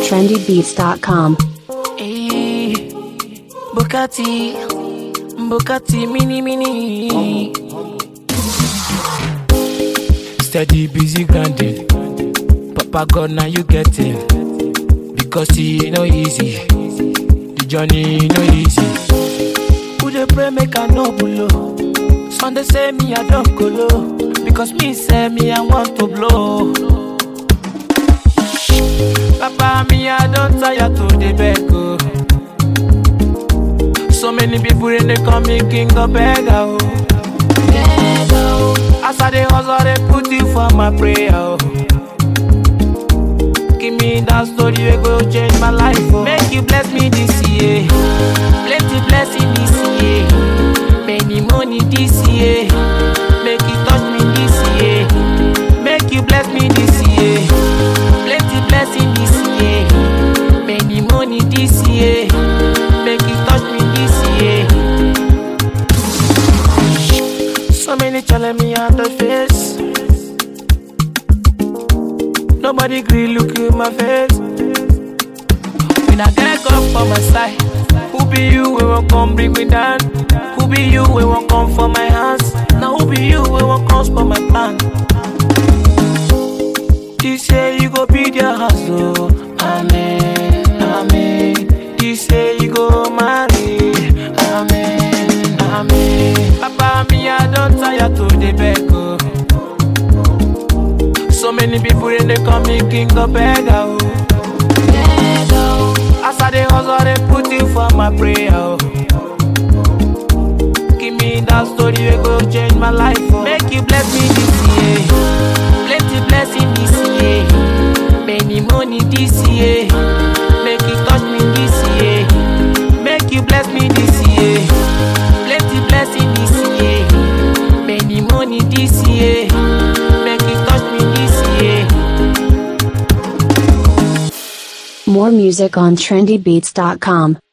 trendybeats.com. Hey, Bukati, Bukati, mini mini. Steady, busy grinding. Papa God, now you get it. Because it no easy. The journey no easy. Who dey pray make I no blow? Sunday say me I don't go low. Because me say me I want to blow. Papa, me, I don't tire to the beg. oh. So many people in they call me king of beggar. Oh. As I dey hustle, they put you for my prayer. Oh. Give me that story, we go change my life. Oh. Make you bless me this year. Plenty blessing this year. Many money this year. Make you touch me this year. Make you bless me this year. Plenty blessing this year. Many money this year. Make you touch me this year. So many telling me on the face. Nobody gree look in my face. When I get up for my side, who be you? We won't come bring me down. Who be you? We won't come for my hands. Now who be you? We won't come for my plan. This year you go be their house, oh. Amen, amen. This year you go marry, amen, amen. Papa, me, I don't tire to the beg, oh. So many people in they call me king of beggar, oh. As I dey hustle, they put you for my prayer, oh. Give me that story, we go change my life, oh. Make you bless me this year. Plenty blessing this year. Many money this year. Make you touch me this year. Make you bless me this year. Plenty blessing this year. Many money this year. Make you touch me this year. More music on trendybeats.com.